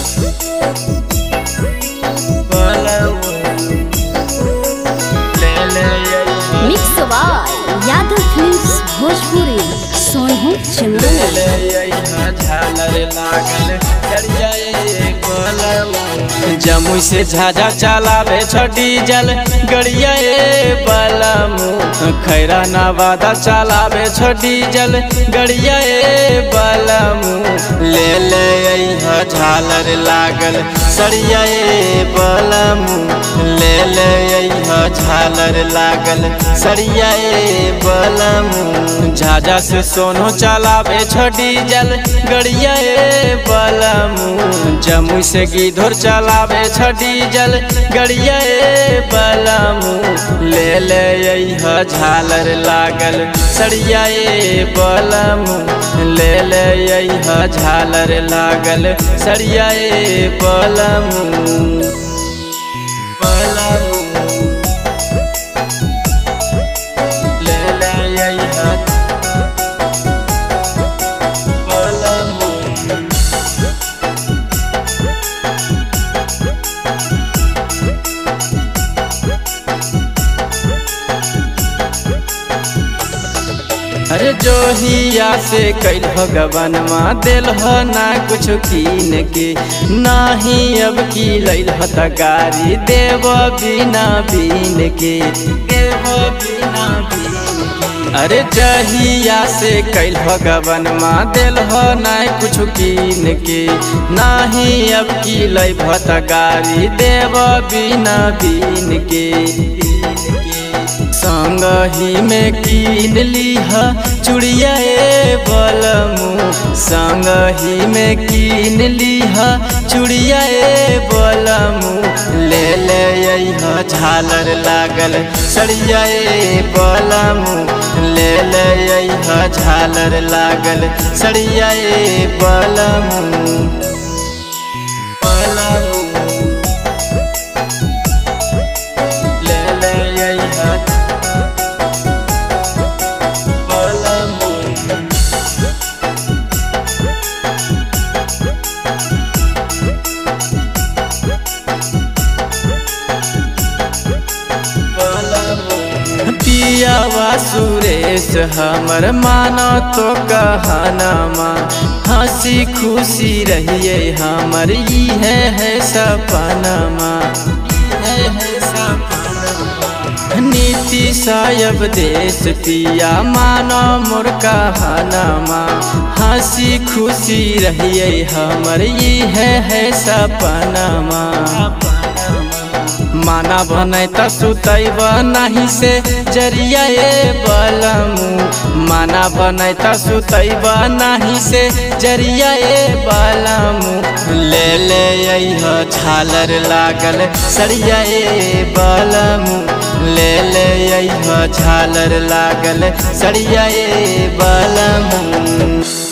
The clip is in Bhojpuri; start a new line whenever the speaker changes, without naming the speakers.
mix by Yadav films Bhojpuri Sonu Chandan
Jamui से झाझा चलावे छ डीजल गड़िया ए बलमू खैरा नवादा चलावे छ डीजल गड़िया ए बलमू ले ले अइहा झालर लागल सड़िया ए बलमू ले ले अइहा झालर लागल सड़िया ए बलमू झाझा से सोनो चलावे छ डीजल गड़िया ए बलमू जमुई से गिधोर चलावे छ डीजल गड़िया ए बलमू ले ले अइहा झालर लागल सड़िया ए बलमू ले ले अइहा झालर लागल सड़िया ए बलमू बलमू ले ले अइहा बलमू अरे जोहिया से कैल भगवान माँ दिल ना कुछ कीन के नाही अब की लैल त गारी देव बिना बीन के देव बिना बीन के अरे जहिया से कैल भगवान माँ दिल ना कुछ कीन के नाही अब की लै भत गारी देव बिना बीन के संग ही में कीन लीह चुड़िया ए बलमू संग ही में कीन लीह चुड़िया ए बलमू ले ले अइहा झालर लागल सड़िया ए बलमू ले ले अइहा झालर लागल सड़िया ए बलमू बलमू ले ले अइहा बलमू पियावा सुरेश हमर मानो तो कहनामा हंसी खुशी रहिए हमर ई है है सपनमा ई है है सपनमा नीति सायब देश पिया मानो मोर कहनामा हंसी खुशी रहिए हमर ई है है सपनमा माना बनै त सुतैब नाही से जरिया ए बलमू माना बनै त सुतैब नाही से जरिया ए बलमू ले ले अइह झालर लागल सरिया ए बलमू ले ले अइह झालर लागल सरिया ए बलमू